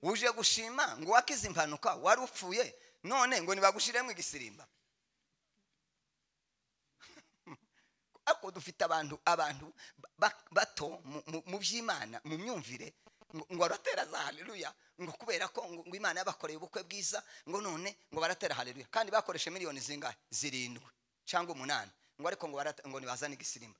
uje gushima ngo wakize impanuka wari upfuye none ngo ntibagushiremo igisirimba ariko dufite abantu abantu bato mu by'imana mu myumvire ngo baratera za haleluya ngo kubera ko ngo imana yabakoreye ubukwe bwiza ngo none ngo baratera haleluya kandi bakoresha miliyoni zingahe zirindwi cyangwa umunani ngo ariko ngo ntibazane igisirimba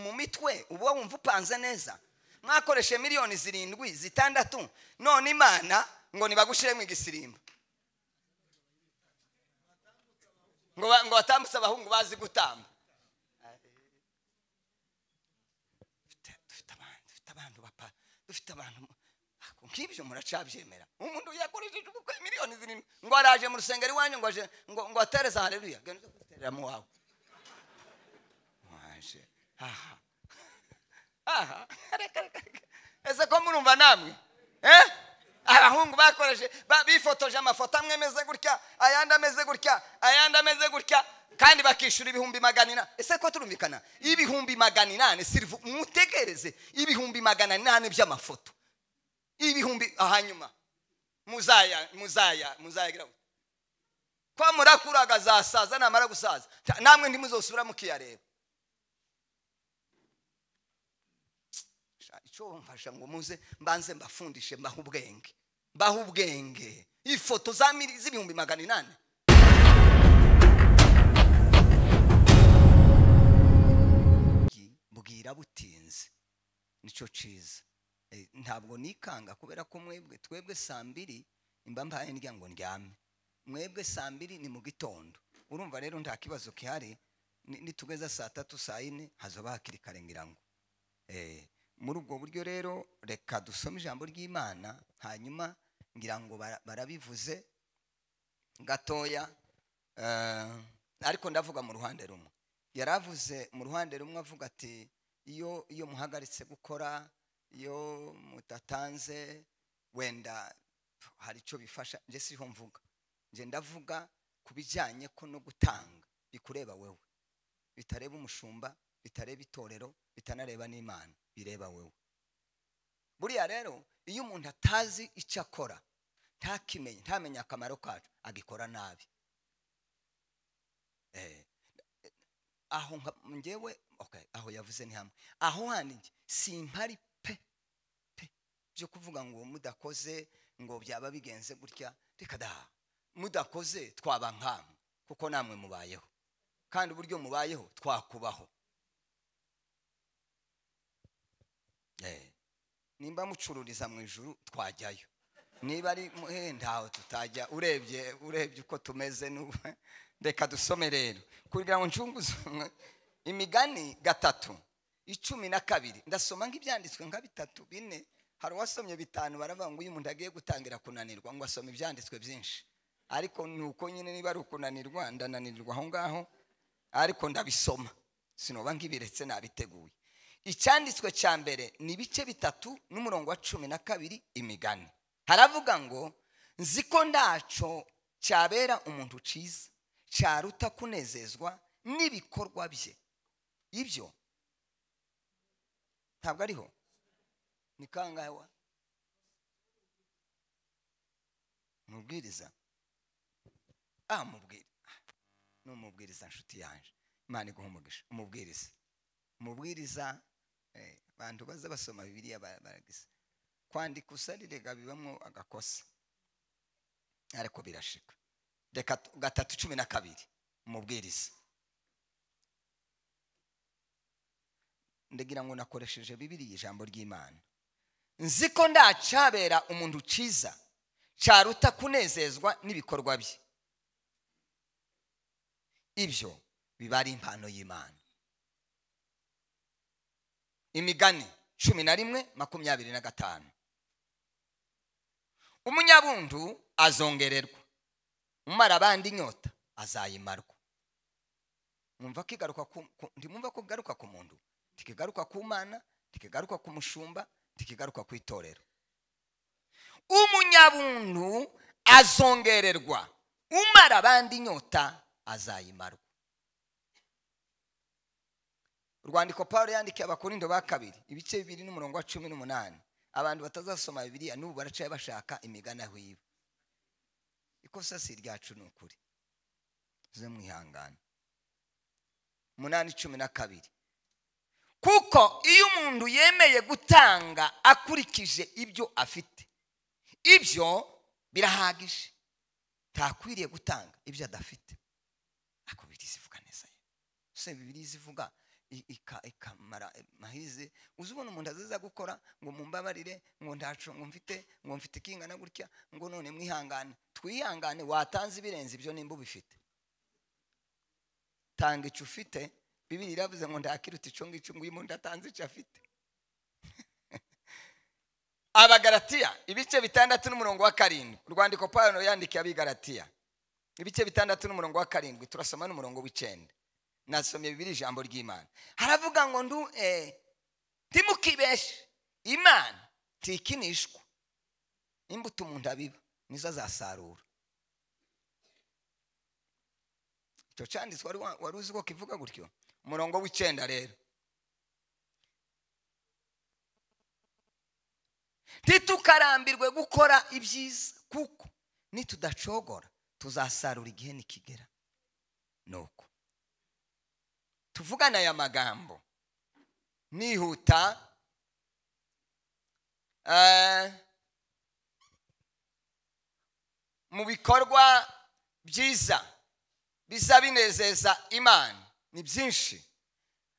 mu mitwe uba wumva upanze neza mwakoreshe miliyoni zirindwi zitandatu none imana ngo ntibagushiremo igisirimba ngo batambutse abahungu bazi gutamba dufite abantu nk'ibyo muracabyemera umuntu yakoresheje ubukwe miliyoni zirindwi ngo araje mu rusengero iwanyu ngo aje ngo ngo atereza haleluya genda uterera mu wawe waje aha aha reka reka ese ko murumva namwe eh abahungu bakoreshe bifotoje amafoto amwe ameze gutya ayandi ameze gutya ayandi ameze gutya kandi bakishyura ibihumbi magana inani ese ko turumvikana ibihumbi magana inani sirivu mutegereze ibihumbi magana inani by'amafoto ibihumbi hanyuma muzaya muzaya muzayagira ko murakuraga zasaza namara gusaza namwe ntimuzosubira mukiyareba icyo mfasha ngo muze mbanze mbafundishe mbahe ubwenge mbahe ubwenge ifoto z'ibihumbi magana inani bwira butinze nicyo cyiza ntabwo nikanga kubera ko mwebwe twebwe saa mbiri mba mbaye ndya ngo ndyame mwebwe saa mbiri ni mu gitondo urumva rero nta kibazo gihari nitugeza saa tatu saa yine hazoba hakiri kare ngira ngo muri ubwo buryo rero reka dusome ijambo ry'imana hanyuma ngira ngo barabivuze gatoya ariko ndavuga mu ruhande rumwe yari avuze mu ruhande rumwe avuga ati iyo iyo muhagaritse gukora iyo mudatanze wenda hari icyo bifasha njye siho mvuga njye ndavuga ku bijyanye ko no gutanga bikureba wowe bitareba umushumba bitareba itorero bitanareba n'imana bireba wowe buriya rero iyo umuntu atazi icyo akora ntakimenye ntamenye akamaro kacu agikora nabi aho ngewe aho yavuze ni hamwe aho handi simpari pe pe byo kuvuga ngo mudakoze ngo byaba bigenze gutya reka daha mudakoze twaba nkamwe kuko namwe mubayeho kandi uburyo mubayeho twakubaho nimba mucururiza mu ijuru twajyayo niba ari ntaho tutajya urebye urebye uko tumeze n'ubu reka dusome rero kugira ngo ncunguze imigani gatatu icumi na kabiri ndasoma nk'ibyanditswe nka bitatu bine hari uwasomye bitanu baravuga ngo uyu muntu agiye gutangira kunanirwa ngo asome ibyanditswe byinshi ariko ni uko nyine niba ari ukunanirwa ndananirwa aho ngaho ariko ndabisoma sinoba nk'ibiretse nabiteguye icyanditswe cya mbere ni ibice bitatu n'umurongo wa cumi na kabiri imigani haravuga ngo nzi ko ndaco cyabera umuntu cyiza cyaruta kunezezwa n'ibikorwa bye ibyo ntabwo ariho ni kangahe mubwiriza ah mubwira ni umubwiriza nshuti yanjye imana iguha umugisha umubwiriza umubwiriza abantu baza basoma bibiriya baragize kwandika usarirenga bibamo agakosa ariko birashika reka gatatu cumi na kabiri umubwiriza ndagira ngo nakoresheje bibiri ijambo ry'imana nzi ko ndacabera umuntu cyiza cyaruta kunezezwa n'ibikorwa bye ibyo biba ari impano y'imana imigani cumi na rimwe makumyabiri na gatanu umunyabundu azongererwa umara abandi inyota azayimarwa mwumva ko igaruka ntimwumva ko igaruka ku muntu tikigaruka ku mana tikigaruka ku mushumba tikigaruka ku itorero umunyabuntu azongererwa umara abandi inyota azayimarwa urwandiko paul yandikiye abakurindo ba kabiri ibice bibiri n'umurongo wa cumi n'umunani abantu batazasoma bibiliya n'ubu baracaye bashaka imigani aho iba ikosa si iryacu ni ukuri ze mwihangane umunani cumi na kabiri kuko iyo umuntu yemeye gutanga akurikije ibyo afite ibyo birahagije ntakwiriye gutanga ibyo adafite ariko bibiriya ivuga neza ye ese bibiriya ivuga ikamara mahize uzi ubona umuntu aziza gukora ngo mumbabarire ngo ntacu ngo mfite ngo mfite ikingana gutya ngo none mwihangane twihangane watanze ibirenze ibyo nimba ubifite tanga icyo ufite bibiri iravuze ngo ndakiruta icyo ngicyo nguyu umuntu atanze icyo afite abagaratiya ibice bitandatu n'umurongo wa karindwi urwandiko pawulo yandikiye abigaratiya ibice bitandatu n'umurongo wa karindwi turasoma n'umurongo w'icyenda nasomye bibiri ijambo ry'imana haravuga ngo ndu eh, ntimukibeshe imana tikinishwa imbuto umuntu abiba nizo azasarura icyo cyanditswe wari wa- wari uzi ko kivuga gutyo umurongo w'icyenda rero ntitukarambirwe gukora ibyiza kuko nitudacogora tuzasarura igihe nikigera nuko tuvugana aya magambo nihuta eh, mu bikorwa byiza biza binezeza imana ni byinshi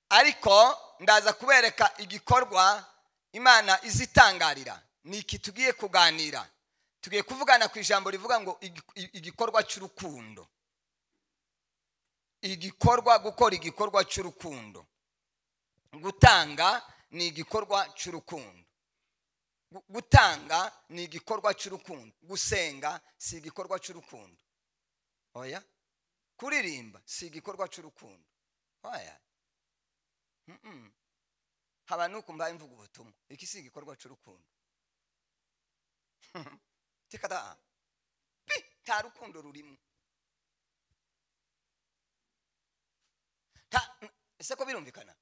ariko ndaza kubereka igikorwa imana izitangarira ni iki tugiye kuganira tugiye kuvugana ku ijambo rivuga ngo igi- igikorwa cy'urukundo igikorwa gukora igikorwa cy'urukundo gutanga ni igikorwa cy'urukundo Gu- gutanga ni igikorwa cy'urukundo gusenga si igikorwa cy'urukundo oya kuririmba si igikorwa cy'urukundo oya Mm-mm. haba nuko mbaye mvuga ubutumwa iki si igikorwa cy'urukundo tikada pi nta rukundo rurimo Ta- ese ko birumvikana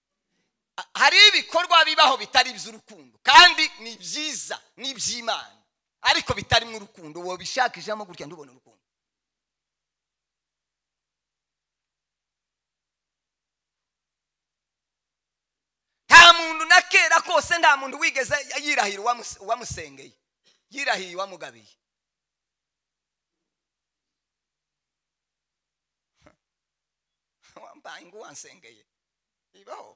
Ha- hari ibikorwa bibaho bitari iby'urukundo kandi ni byiza ni iby'imana ariko bitarimo urukundo wabishakishamo gutya ndubona urukundo nta muntu na kera kose nta muntu wigeze yirahira uwamus- uwamusengeye yirahiye uwamugabiye wambaye ngo wansengeye ibaho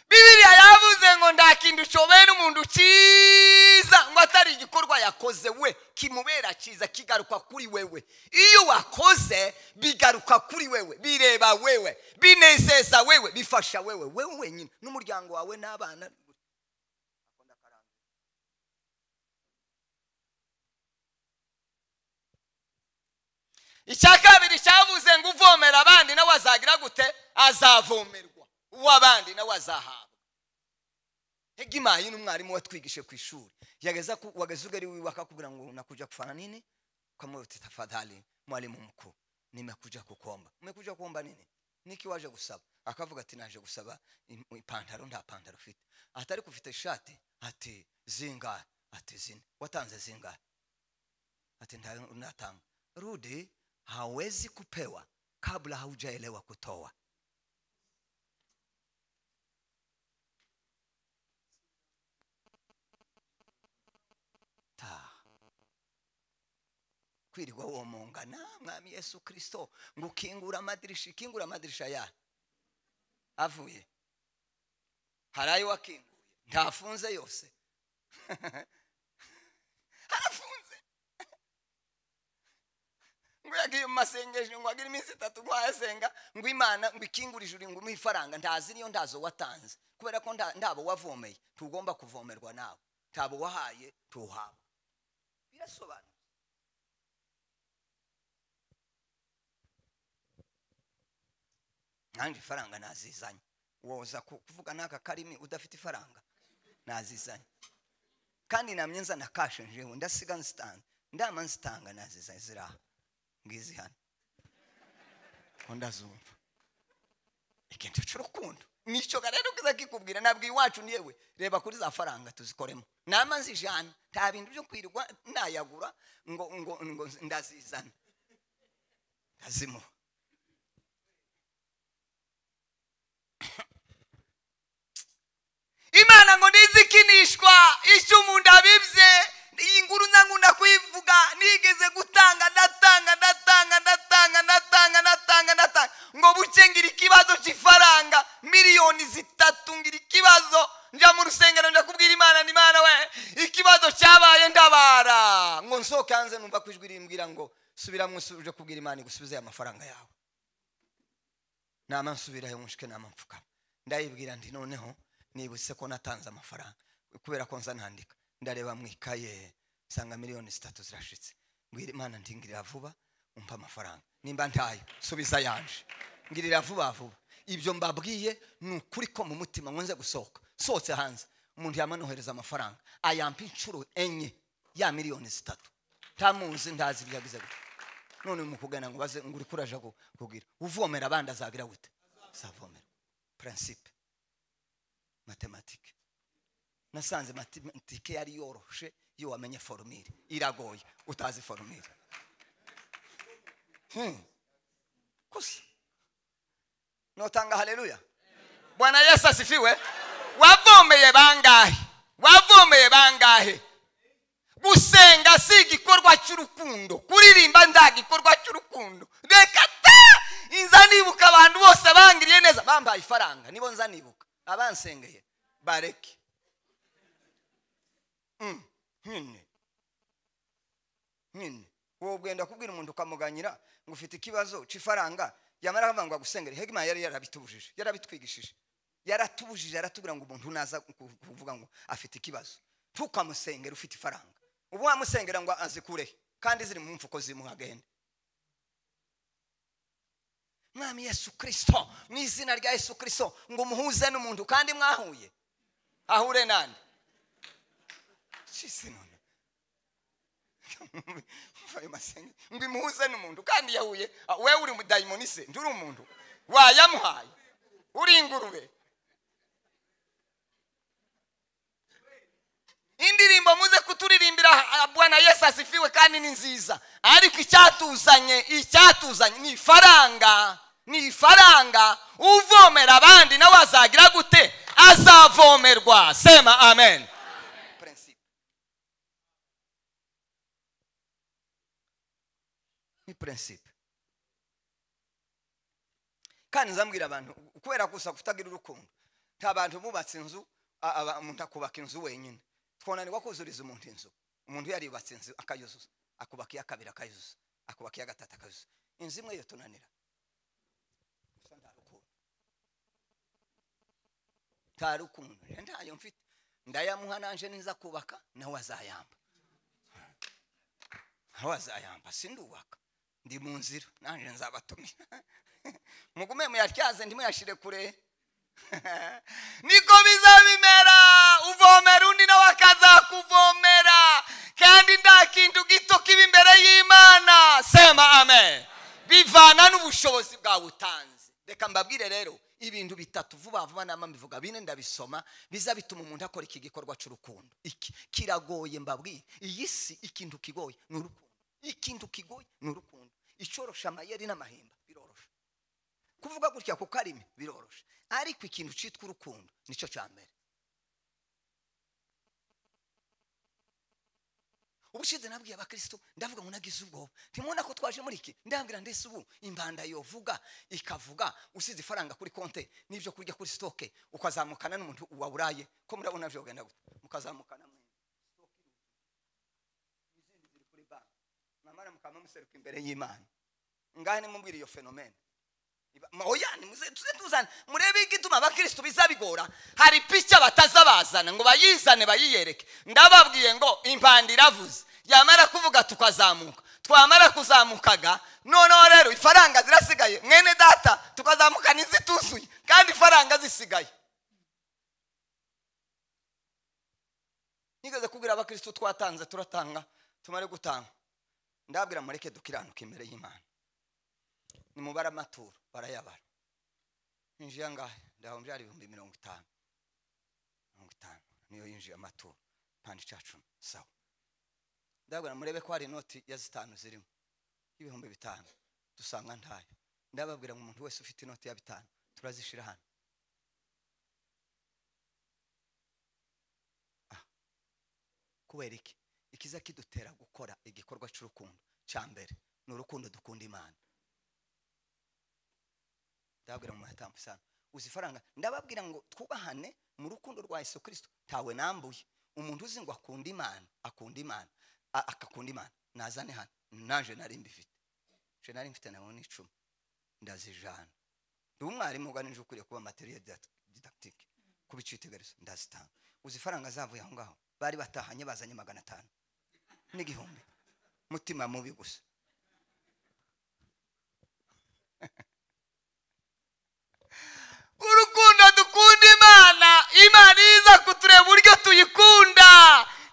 bibiriya yavuze ngo nta kintu ushobera umuntu cyiza ngo atari igikorwa yakoze we kimubera cyiza kigaruka kuri wewe iyo wakoze bigaruka kuri wewe bireba wewe binezeza wewe bifasha wewe wewe wenyine n'umuryango wawe n'abana icya kabiri cyavuze ngo uvomera abandi nawe azagira gute azavomerwa uw'abandi nawe azahabwa hega imayi n'umwarimu watwigishe ku ishuri yageza ku- wageza ugari wiwe akakubwira ngo nakuja kufana nini ukamwita tafadhali mwalimu mkuu nimekuja kukomba umekuja kuomba nini niki waje gusaba akavuga ati naje gusaba im- ipantaro nta pantaro ufite atari kufite ishati ati zingahe ati zine watanze zingahe ati nda- natanga rudi hawezi kupewa kabla haujaelewa kutoa ta kwirirwa womongana mwami yesu kristo ngo ukingura amadirisha ikingura amadirisha ya avuye hari ayo wakinguye ntafunze yose harafunze ngo yagiye mu masengesho ngo agire iminsi itatu ngo ayasenga ngo imana ngo ikingure ijuru ngo umuhe ifaranga ntazi niyo ntazo watanze kubera ko nta- ntabo wavomeye tugomba kuvomerwa nawe ntabo wahaye tuwuhabwa birasobanura nanjye ifaranga nazizanye woza ku- kuvuga n'aka karimi udafite ifaranga nazizanye kandi namye nzana kashe njewe ndasiga nzitanga ndama nzitanga nazizanye ziraha ngizi hano ngo ndazumva ikintu cy'urukundo nicyo rero kiza kikubwira ntabwo iwacu yewe reba kuri za faranga tuzikoremo nama zijana nta bintu byo kwirirwa nayagura ngo ngo ngo ndazizana ndazimuha imana ngo ntizikinishwa icyo umuntu abibye iyi nguru nkunda kuyivuga nigeze gutanga ndatanga ndatanga ndatanga ndatanga ndatanga ndatanga ngo buke ngira ikibazo cy'ifaranga miliyoni zitatu ngira ikibazo njya mu rusengero njya kubwira imana ni imana we ikibazo cyabaye ndabara ngo nsohoke hanze numva ku ijwi rimbwira ngo subira mu uje kubwira imana igusubize aya mafaranga yawe nama nsubirayo mushike nama mpfukama ndayibwira ndi noneho nibutse ko natanze amafaranga kubera ko nza nandika ndareba mu ikaye nsanga miliyoni zitatu zirashitse mbwira imana nti ngirira vuba umpa amafaranga nimba ntayo subiza yanje ngirira vuba vuba ibyo mbabwiye ni ukuri ko mu mutima nkunze gusohoka sohotse hanze umuntu yamanohereza amafaranga ayampa inshuro enye ya miliyoni zitatu ntamuzi ntazi ibyo yagize gute none mukugana ngo baze ngo uri kuraje kugira uvomera abandi azagira gute azavomera prinsipe matematike nasanze matematike yari yoroshe iyo wamenye foromire iragoye utazi foromire gusa notanga haleluya bwana yesu asifiwe wavomeye bangahe wavomeye bangahe gusenga si igikorwa cy'urukundo kuririmba nta gikorwa cy'urukundo reka ta inza nibuka abantu bose bangiriye neza bambaye ifaranga nibo nza nibuka abansengeye bareke nyine nyine wowe ugenda kubwira umuntu ukamuganyira ngo ufite ikibazo cy'ifaranga yamara kuvuga ngo agusengere hegima yari yarabitubujije yarabitwigishije yaratubujije yaratubwira ngo umuntu naza kuvuga ngo afite ikibazo tukamusengera ufite ifaranga ubu wamusengera ngo azikure kandi ziri mu mfuko zimuhagende mwami yesu kirisito mu izina rya yesu kirisito ngo umuhuze n'umuntu kandi mwahuye ahure nande shisi none mvaye masenge ngo imuhuze n'umuntu kandi yahuye we uri mudayimoni se nturi umuntu wayamuhaye uri ingurube indirimbo muze kuturirimbira bwana yesu asifiwe kandi ni nziza ariko icyatuzanye icyatuzanye ni ifaranga ni ifaranga uvomera abandi nawe azagira gute azavomerwa sema amen ni prinsipe kandi nzambwira abantu kubera gusa kutagira urukundo nta bantu bubatse inzu umuntu akubaka inzu wenyine twananirwa kuzuriza umuntu inzu umuntu yarubatse inzu akayuzuza akubaka iya kabiri akayuzuza akubaka iya gatatu akayuzuza inzu imwe yo tunanira nta rukundo ntayo mfite ndayamuha nanje niza kubaka nawe azayamba nawe azayamba sindubaka ndi mu nzira nanje nzabatumira mugume muyatyaze ntimuyashire kure niko bizabimera uvomera undi nawe akazakuvomera kandi nta kintu gito kiba imbere y'imana sema amen bivana n'ubushobozi bwawe utanze reka mbabwire rero ibintu bitatu vuba vuba nama mbivuga bine ndabisoma biza bituma umuntu akora iki gikorwa cy'urukundo iki kiragoye mbabwiye iyi si ikintu kigoye ni urukundo ikintu kigoye ni urukundo icorosha amayeri n'amahemba birorosha kuvuga gutya ku karimi birorosha ariko ikintu cyitwa urukundo nicyo cya mbere ubushize nabwiye abakirisitu ndavuga ngo nagize ubwoba ntimubona ko twaje muri iki ndambwira ndetse ubu imbanda yovuga ikavuga usize ifaranga kuri konte n'ibyo kurya kuri sitoke ukazamukana n'umuntu wawuraye ko murabona byo genda gutya mukazamukana mu izindi ziri kuri banki mwamara mukaba museruka imbere y'imana ngahe nimubwira iyo fenomene oya nimuze tuze tuzane murebe igituma abakirisitu bizabigora hari pica batazabazana ngo bayizane bayiyereke ndababwiye ngo impanda iravuze yamara kuvuga tukazamuka twamara kuzamukaga noneho rero ifaranga zirasigaye mwene data tukazamuka n'izituzuye kandi ifaranga zisigaye nigeze kubwira abakirisitu twatanze turatanga tumare gutanga ndabwira mureke dukiranuka imbere y'imana ni mubara amaturo barayabara yinjiye angahe ndahomba ari ibihumbi mirongo itanu mirongo itanu niyo yinjiye amaturo pandi ca cumi sawa ndababwira murebe ko hari inoti ya zitanu zirimo y'ibihumbi bitanu dusanga ntayo ndababwira ngo umuntu wese ufite inoti ya bitanu turazishira hano Ah. kubera iki ikiza kidutera gukora igikorwa cy'urukundo cya mbere ni urukundo dukunda imana ndababwira ngo muratamba isano uzi ifaranga ndababwira ngo twubahane mu rukundo rwa yesu kirisito ntawe nambuye umuntu uzi ngo akunda imana akunda imana a- akakunda imana nazane hano naje nari mbifite je nari mfite nawe ni icumi ndazijana ndi umwarimu uganije ukwiriye kuba materiye didactique kuba icyitegarizo ndazitanga uzi ifaranga zavuye aho ngaho bari batahanye bazanye magana atanu n'igihumbi mutima mubi gusa urukundo dukunda imana imana iza kutureba uburyo tuyikunda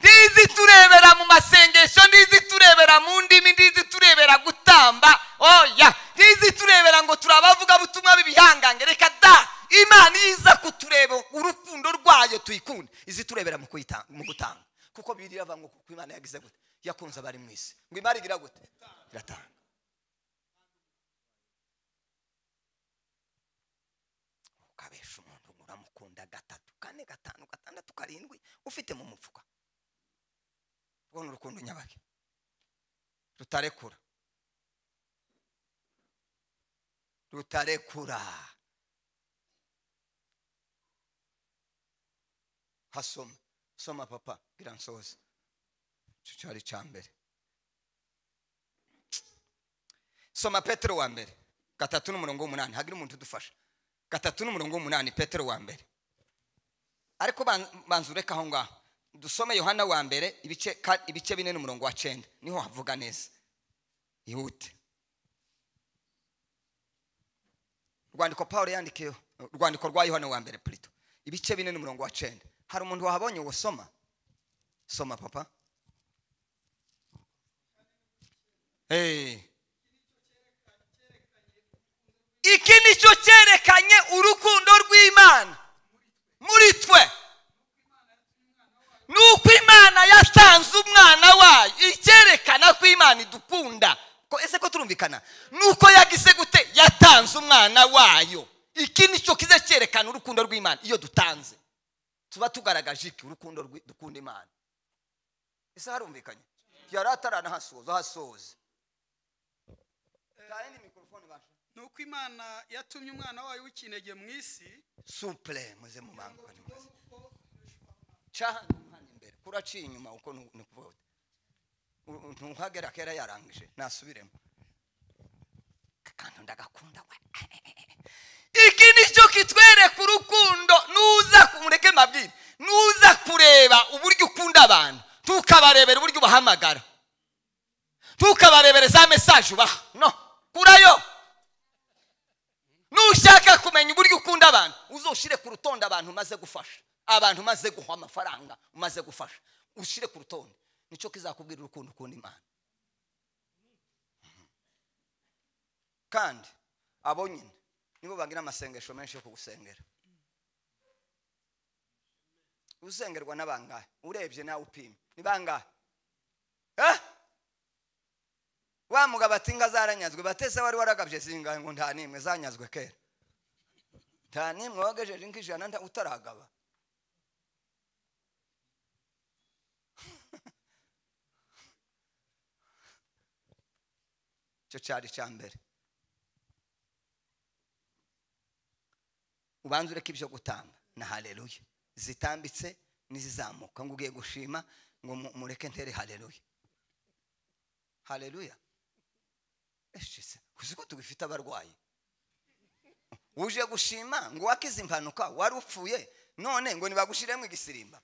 ntizi turebera mu masengesho ntizi turebera mu ndimi ntizi turebera gutamba oya ntizi turebera ngo turabavugabutumwa b'ibihangange reka da imana iza kutureba urukundo rwayo tuyikunde izi turebera mu kuyita- mu gutanga kuko biriya avuga ngo kuko imana yagize gute yakunze abari mu isi ngo imana igira gute iratanga ukabesha umuntu uramukunda gatatu kane gatanu gatandatu karindwi ufite mu mufuka urwo ni urukundo nyabake rutarekura rutarekura hasoma soma papa bwira nsoza icyo cyari icya mbere soma petero wa mbere gatatu n'umurongo w'umunani hagira umuntu udufasha gatatu n'umurongo w'umunani petero wa mbere ariko ban- banza ureka aho ngaho dusome yohana wa mbere ibice ka- ibice bine n'umurongo wa cenda niho havuga neza yihute urwandiko pawulo yandikiyeho urwandiko rwa yohana wa mbere purito ibice bine n'umurongo wa cenda hari umuntu wahabonye uwo soma soma papa hey. iki nicyo cyerekanye urukundo rw'imana muri twe ni uko imana yatanze umwana wayo icyerekana ko imana idukunda ko ese ko turumvikana ni uko yagize gute yatanze umwana wayo iki nicyo kiza cyerekana urukundo rw'imana iyo dutanze tuba tugaragaje iki urukundo rw'i- dukunda imana ese harumvikanye yari ataranahasoza hasoze Tayeni mikrofone basha. ni uko imana yatumye umwana wayo w'ikinege mu isi suple muze mubangane muze cha hano imbere kuraciye inyuma uko nu- ni kuvuga uti. U- ntuhagera kera yarangije nasubiremo akantu ndagakunda we iki nicyo kitwereka urukundo nuza kumureke mabwire nuza kureba uburyo ukunda abantu ntukabarebera uburyo ubahamagara ntukabarebere za mesaje ubaha no kurayo nushaka kumenya uburyo ukunda abantu uzoshire ku rutonde abantu umaze gufasha abantu umaze guha amafaranga umaze gufasha ushire ku rutonde nicyo kizakubwira urukundo ukunda imana kandi abo nyine nibo bagira amasengesho menshi yo kugusengera usengerwa n'abangahe urebye nawe upima ni bangahe Eh? wa mugabo ati inga zaranyazwe batese wari waragabye zingahe ngo nta n'imwe zanyazwe kera nta n'imwe wagejeje nk'ijana nta- utaragaba icyo cyari icya mbere ubanza ureke ibyo gutamba na haleluya zitambitse n'izizamuka ngo ugiye gushima ngo mu- mureke ntere haleluya haleluya eshise uzi ko tubifite abarwayi uje gushima ngo wakize impanuka wari upfuye none ngo nibagushyiremo igisirimba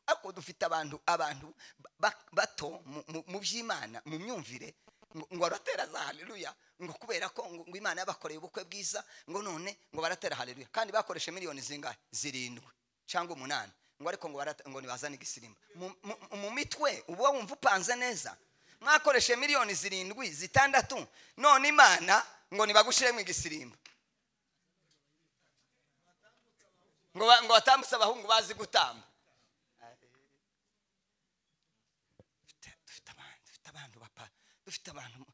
ariko dufite abantu abantu ba- bato mu- mu- mu by'imana mu myumvire ngo ngo baratera za haleluya ngo kubera ko ngo ngo imana yabakoreye ubukwe bwiza ngo none ngo baratera haleluya kandi bakoreshe miliyoni zingahe zirindwi cyangwa umunani ngo ariko ngo barate- ngo nibazane igisirimba Mu- mu- mu mitwe uba wumva upanze neza mwakoreshe miliyoni zirindwi zitandatu none imana ngo nibagushyire mu igisirimba ngo ba- ngo batambutse abahungu bazi gutamba Dufite- dufite abantu dufite abantu bapa dufite abantu mu-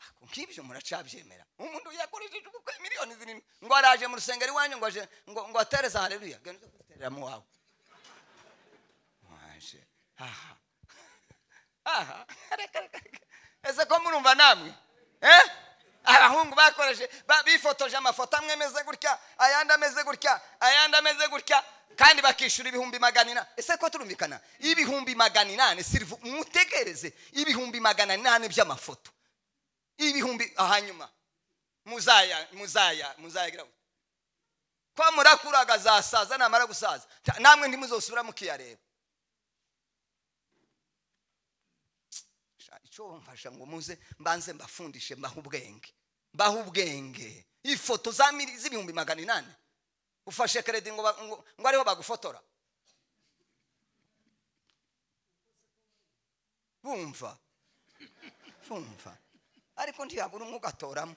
ako nk'ibyo muracabyemera umuntu yakoresheje ubukwe miliyoni zirindwi ngo araje mu rusengero iwanyu ngo aje ngo ngo atereze hareruya genda uze kuziterera mu wawe waje aha aha reka reka reka ese ko murumva namwe eh abahungu bakoreshe ba- bifotoje amafoto amwe ameze gutya ayandi ameze gutya ayandi ameze gutya kandi bakishyura ibihumbi magana inani ese ko turumvikana ibihumbi magana inani sirivu mutegereze ibihumbi magana inani by'amafoto ibihumbi hanyuma muzaya muzaya muzayagira gutya. ko murakuraga azasaza namara gusaza Ta- namwe ntimuzosubira mukiyareba Sha- icyo mfasha ngo muze mbanze mbafundishe mbahe ubwenge mbahe ubwenge ifoto za mili- z'ibihumbi magana inani ufashe keredi ngo ba- ngo- ngo ariho bagufotora bumva bumva ariko ntiyabura umwe ugatoramo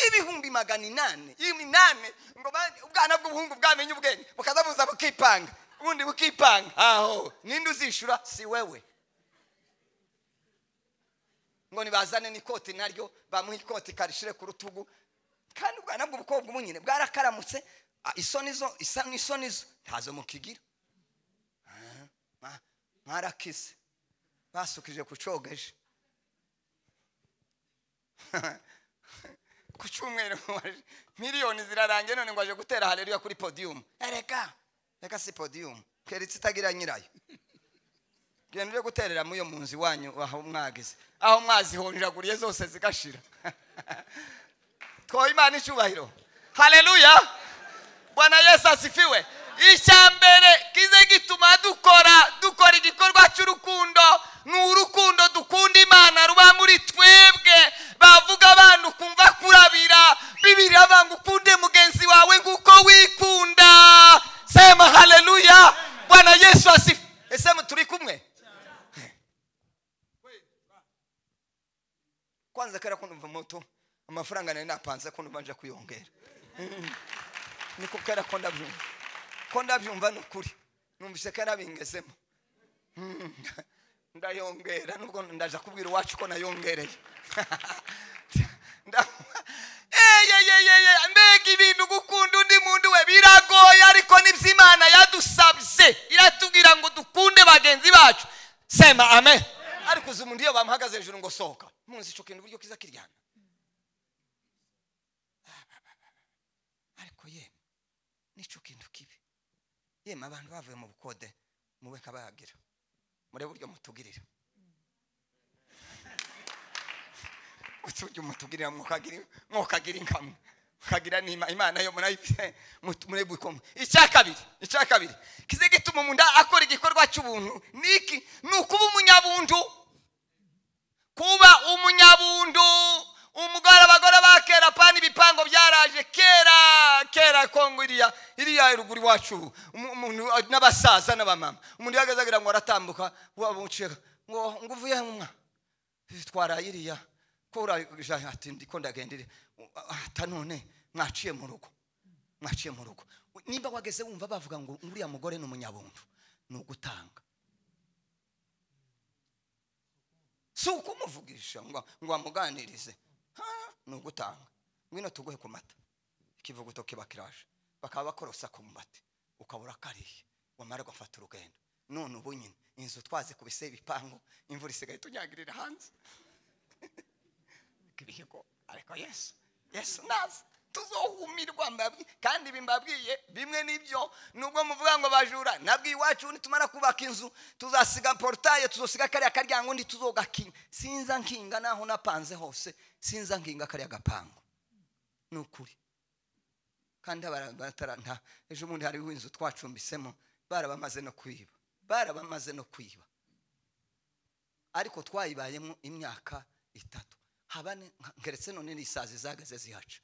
ibihumbi magana inani iminani ngo ba- ubwana bw'ubuhungu bwamenye ubwenge bukaza buza bukipanga ubundi bukipanga aho ninde uzishyura si wewe ngo nibazane n'ikoti naryo bamuhe ikoti karishire ku rutugu kandi ubwana bw'ubukobwa ubu nyine bwarakaramutse ah, isoni zo isa n'isoni zo ntazo mukigira Ah, mwa- mwarakise basukije ku cogeje ku cyumweru waje- miliyoni zirarangiye none ngo aje gutera haleluya kuri podiyumu reka reka si podiyumu keritse itagira nyirayo genda uje guterera muri iyo munzu iwanyu aho mwagize aho mwazihonjaguriye zose zigashira twoha imana icyubahiro haleluya bwana yesu asifiwe icya mbere kize gituma dukora dukora igikorwa cy'urukundo ni urukundo dukunda imana ruba muri twebwe bavuga abantu kumva kurabira bibiri abantu ukunde mugenzi wawe nk'uko wikunda sema haleluya bwana yesu asifiwe ese turi kumwe kwanza kera kunumva moto amafaranga nari napanze ko numva nje kuyongera niko kera ko ndabyumva ko ndabyumva ni ukuri numvise kera bingezemo Mm, ndayongera nubwo ndaza kubwira iwacu ko nayongereye Nda- eyeyeyeye mbega ibintu gukunda undi muntu we biragoye ariko nibyo imana yadusabye iratubwira ngo dukunde bagenzi bacu sema amen ariko uzi umuntu iyo bamuhagaze hejuru ngo sohoka muzi ico kintu uburyo kiza kiryana ariko yemwe nicyo kintu kibi yemwe abantu bavuye mu bukode muwe nkabahagira murebe uburyo mutugirira uburyo mutugirira mukagira mukagira inkamwe mukagira n'ima imana yo murayifite mut- murebe uko mu- icya kabiri icya kabiri kize gituma umuntu akora igikorwa cy'ubuntu niki ni ukuba umunyabuntu kuba umunyabundu umugore abagore ba kera pani ibipango byaraje kera kera kongo iriya iriya ruguru iwacu umu- umuntu n'abasaza n'abamama umuntu yahagaze agira ngo aratambuka wabuceka ngo ngo uvuye mwa twara iriya ko uraje ati ndiko ndagendere ata none mwaciye mu rugo mwaciye mu rugo nimba wageze wumva bavuga ngo uriya mugore ni umunyabundu ni ugutanga si ukumuvugisha ngo ngo wamuganirize Ha, ni ugutanga ngwino tuguhe ku mata ikivuguto kiba kiraje bakaba bakorosa ku mubati ukabura kariye wamara gufata urugendo none ubu nyine inzu twaze kubise ibipangu imvura isigaye tunyagirira hanze kirihigo ariko yesu yesu naza tuzohumirwa mbabwiye kandi ibi mbabwiye bimwe n'ibyo nubwo muvuga ngo bajura nabwo iwacu nitumara kubaka inzu tuzasiga porutaye tuzosiga kariya karyango undi tuzogakinga sinza nkinga naho napanze hose sinza nkinga kariya gapangu ni ukuri kandi abara- batara- nta ejo bundi hariho inzu twacumbisemo barabamaze no kwiba barabamaze no kwiba ariko twayibayemo imyaka itatu habane ngeretse none n'isazi zageze zihaca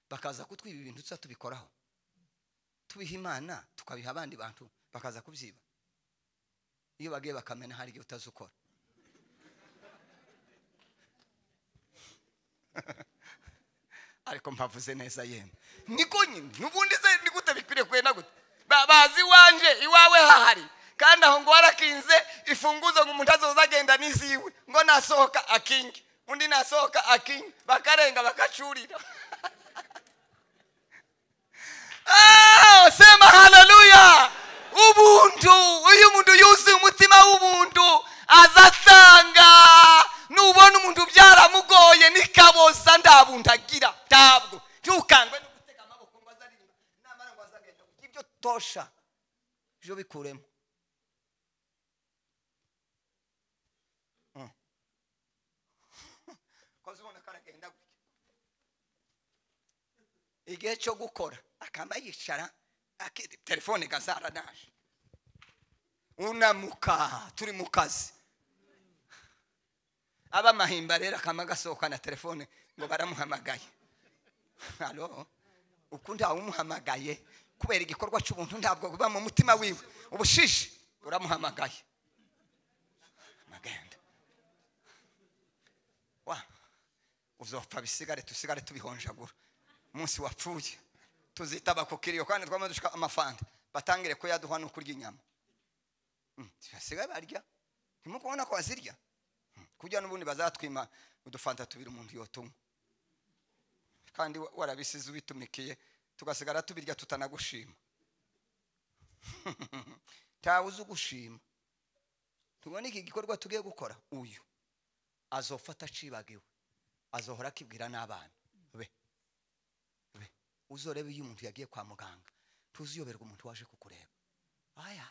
bakaza kutwiba ibintu tuza tubikoraho tubiha imana tukabiha abandi bantu bakaza kubyiba iyo bagiye bakamena hari igihe utazi ukora ariko mpavuze neza yemwe niko nyine n'ubundi se ni gute bikwiriye kwenda gute Ba- bazi iwanje iwawe hahari kandi aho ngo warakinze ifunguzo ngo umuntu azoza agenda n'iziwe ngo nasohoka akinge undi nasohoka akinge bakarenga bakacurira Ah, sema haleluya ubuntu iyo umuntu yuzuye umutima w'ubuntu azasanga nubona umuntu byaramugoye nikabosa ndabundi agira ntabwo ntukangwe no gutega amaboko ngo azaririmba namara ngo azagenda kuko ibyo tosha ibyo bikuremo koze ubona karagenda gutya igihe cyo gukora akaba yicara akiri telefone gazara naje unamuka turi mu kazi abamahimba rero akama gasohoka na telefone ngo baramuhamagaye halo uko ntawumuhamagaye kubera igikorwa cy'ubuntu ntabwo buba mu mutima wiwe ubushishi uramuhamagaye magenda wa uzopfa bisigare tusigare tubihonjagura umunsi wapfuye tuzita abakukiriyo kandi twamaze dushaka amafanta batangire kuyaduha no kurya inyama Mm, basigaye barya ntimukubona ko bazirya Mm, kurya n'ubundi bazatwima udufanta tubiri umuntu yotunywa kandi wa- warabisize ubitumikiye tugasigara tubirya tutanagushima ntawe uzi ugushima tubona iki gikorwa tugiye gukora uyu azofata acibagiwe azohora akibwira n'abana be be uzorebe iyo umuntu yagiye kwa muganga tuziyoberwa umuntu waje kukureba aya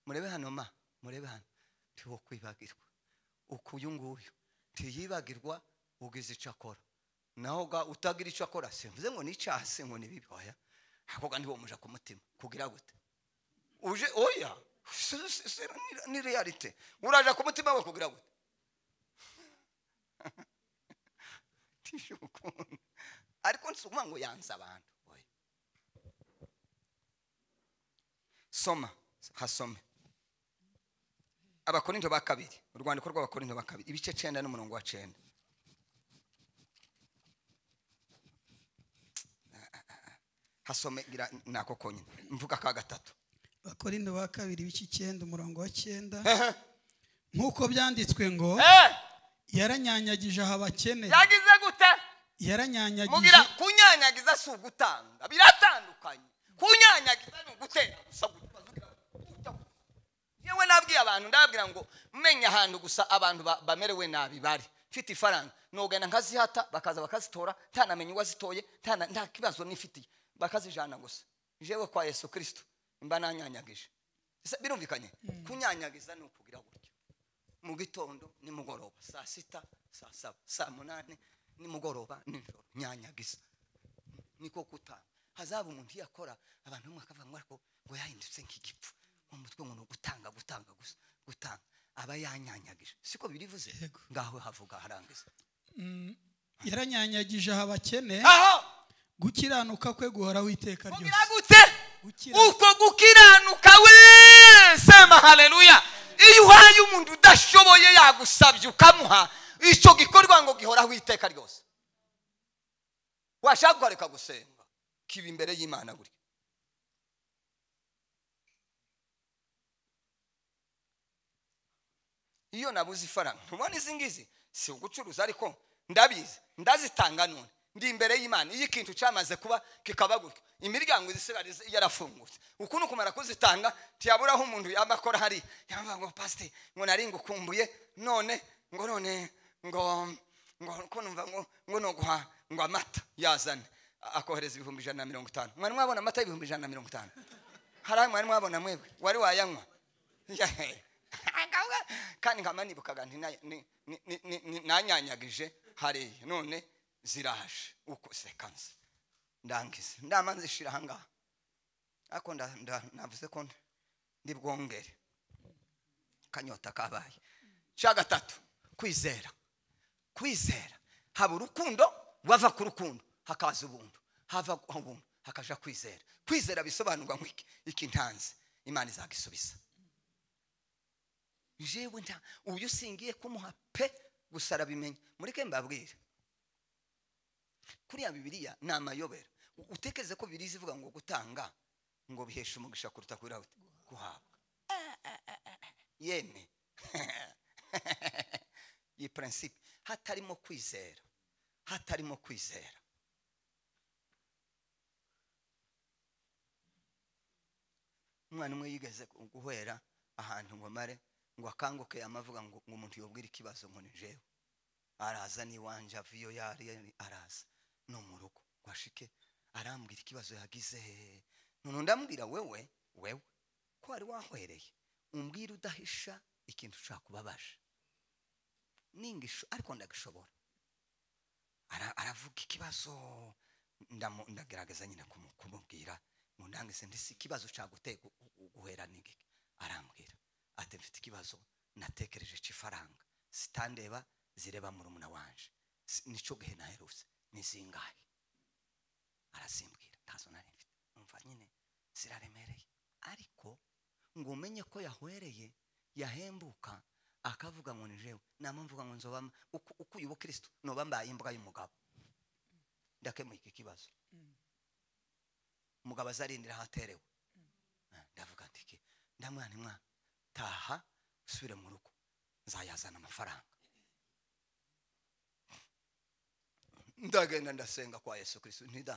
murebe hano ma murebe hano ntiwo kwibagirwa uku uyu nguyu ntiyibagirwa ugize icyo akora naho ga utagira icyo akora simvuze ngo ni icyaha se ngo ni bibi oya ako ga ntiwo muja ku mutima kugira gute uje oya si- si- si- ni- ni realite uraja ku mutima we kugira gute tisha ukuntu ariko nsuma ngo yanze abantu oya soma hasome abakorinto ba kabiri urwandiko rw'abakorinto ba kabiri ibice cenda n'umurongo wa cenda hasome gira nako konyine mvuga ka gatatu bakora ba kabiri b'iki icyenda umurongo wa cyenda nk'uko byanditswe ngo Eh, yaranyanyagije aha abakene yagize gute yaranyanyagije mugira kunyanyagiza si ugutanga biratandukanye kunyanyagiza ni ugutera gusa gutya yewe nabwiye abantu ndababwira ngo menya ahantu gusa abantu ba- bamerewe nabi bari mfite ifaranga nogenda nkazihata bakaza bakazitora ntanamenye uwazitoye ntana- nta kibazo nifitiye bakazijana gusa jewe kwa yesu kirisito mba nanyanyagije Ese birumvikanye kunyanyagiza ni ukugira gutyo mu gitondo nimugoroba saa sita saa saba saa munani nimugoroba nijoro nyanyagiza niko gutanga hazaba umuntu iyo akora abantu bamwe bakavuga ngo ariko ngo yahindutse nk'igipfu mu mutwe ngo ni ugutanga gutanga gusa gutanga aba yanyanyagije siko birivuze Yego. ngaho havuga harangiza yaranyanyagije aha abakene aho gukiranuka kwe guhoraho iteka ryose gute Gukira- uko gukiranuka we sema haleluya iyo uhaye umuntu udashoboye yagusabye ukamuha icyo gikorwa ngo gihoraho iteka ryose washaka guharika gusenga kiba imbere y'imana buri iyo nabuze ifaranga ntubona izi ngizi si ugucuruza ariko ndabizi ndazitanga none ndi imbere y'imana iyo ikintu cyamaze kuba kikaba gutyo imiryango izisigara izi- yarafungutse uku ni ukumara kuzitanga ntiyaburaho umuntu yaba akora hari yambaye ngo pasite ngo nari ngukumbuye none ngo none ngo ngo ko numva ngo ngo noguha ngo amata yazane A- akohereza ibihumbi ijana na mirongo itanu mwari mwabona amata y'ibihumbi ijana na mirongo itanu hari ayo mwari mwabona mwebwe wari wayanywa Yehe. Akawuga- kandi nkaba nibukaga nti na- ni- ni- ni- ni- ni- nanyanyagije hariya none ziraje uko sekanse ndangize ndama nzishira ahangaha ariko nda- nda- navuze ko ndi bwongere akanyota kabaye cya gatatu kwizera kwizera haba urukundo wava ku rukundo hakaza ubuntu hava ubuntu hakaja kwizera kwizera bisobanurwa nk'iki iki ntanze imana izagisubiza jewe nta uyu singiye kumuha pe gusa arabimenya mureke mbabwire kuriya bibiriya ni amayobera U- utekereze ko bibiriya ivuga ngo gutanga ngo bihesha umugisha kuruta kubera gute- guhabwa Eh, eh, eh, eh, eh. yemwe iyi prinsipe hatarimo kwizera hatarimo kwizera umwana umwe yigeze gu- guhera ahantu ngo mare ngo akanguke amavuga ngo ngo umuntu yobwira ikibazo ngo ni jewe araza n'iwanje ava iyo yari ari, araza no mu rugo ngo ashike arambwira ikibazo yagize none ndambwira wewe wewe ko wari wahwereye umbwira udahisha ikintu ushaka kubabaje ningisho ariko ndagishobora Ara- aravuga ikibazo ndamu- ndagerageza nyine kumu- kumubwira ngo ndangize ndetse ikibazo ushaka guteka guhera n'igiki arambwira ati mfite ikibazo natekereje cy'ifaranga zitandeba zireba murumuna wanje Si- nicyo gihe naherutse ni zingahe arazimbwira ntazo nari mfite numva nyine ziraremereye ariko ngo umenye ko yahwereye yahembuka akavuga ngo ni jewe nama mvuga ngo nzoba mba- uko uko uyu bukristo noba mbaye imbwa y'umugabo ndakemuye iki kibazo umugabo azarindira ahaterewe Eh, ndavuga nti iki ndamwana mwana taha usubire mu rugo nzayazana amafaranga ndagenda ndasenga kwa yesu kirisito ntida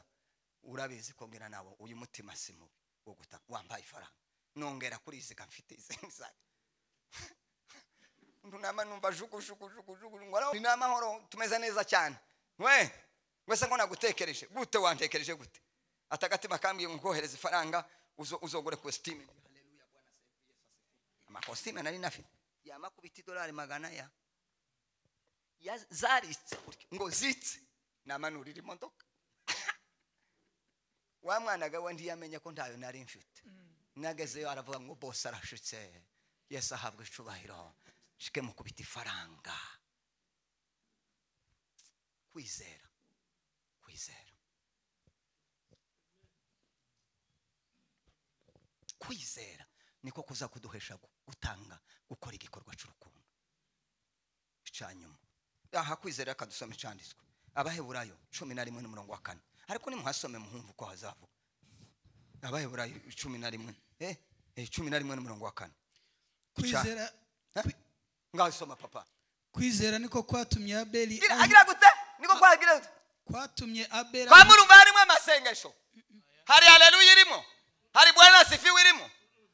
urabizi ko mbwira nawe uyu mutima si mubi wo guta wambaye ifaranga nongera kuriziga mfite izingizaga ndunama numva juku juku juku juku ngora ni amahoro tumeze neza cyane we wese ngo nagutekereje gute wantekereje gute atagatima kambwiye ngo kohereza ifaranga uzo- uzogure costume haleluya bwana asifiwe, Yesu asifiwe. amakositime nari nafite yamakubita idolari magana ya ya- zaritse gutya, ngo zitse namanurira imodoka wa mwana gawe ntiyamenye ko ntayo nari mfite nagezeyo aravuga ngo bose arashutse yesu ahabwa icubahiro shike mu kubita ifaranga kwizera kwizera kwizera niko kuza kuduhesha gu- gutanga gukora igikorwa cy'urukundo icyanyuma aha kwizera kadusoma icyanditswe abaheburayo cumi na rimwe n'umurongo wa kane ariko nimuhasome muhumva uko hazavuga abaheburayo cumi na rimwe eh, eh, cumi na rimwe n'umurongo wa kane kwizera Eh? ngasoma papa kwizera niko kwatumye abeli Gira- ahi- agira gute niko kwagira gute kwatumye abeli kwa murumva harimo amasengesho hari haleluya irimo hari bwana sifiwe irimo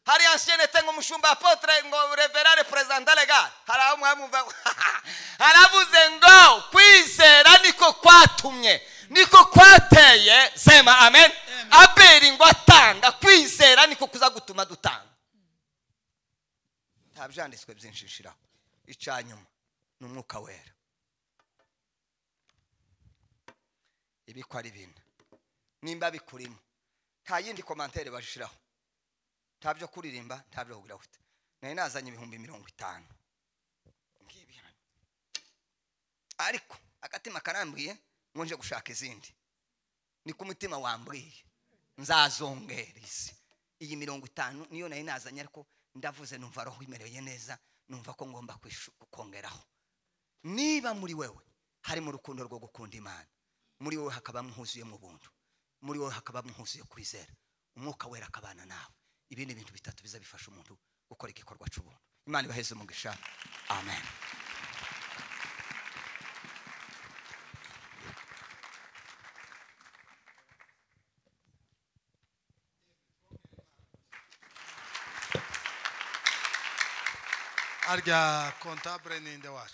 hari anshenete ngo umushumba apotre ngo reverare perezida legal hari aho mwamumva haravuze ngo kwizera niko kwatumye niko kwateye sema amen abeli ngo atanga kwizera niko kuza gutuma dutanga nta byanditswe byinshi shiraho icya nyuma ni umwuka wera ibi ko ari bine nimba bikurimo nta yindi komantere bashiraho nta byo kuririmba nta byo kugira gute nari nazanye ibihumbi mirongo itanu ngibi hano ariko agatima karambuye ngo nje gushaka izindi ni ku mutima wambwiye nzazongera izi iyi mirongo itanu niyo nari nazanye ariko ndavuze numva roho imereye neza numva ko ngomba kwishu- kongeraho niba muri wewe harimo urukundo rwo gukunda imana muri wowe hakaba muhuzuyemo ubuntu muri wowe hakaba muhuzuye kwizera umwuka wera akabana nawe ibindi bintu bitatu biza bifasha umuntu gukora igikorwa cy'ubuntu imana ibaheze umugisha amen harya kontabure ninde wacu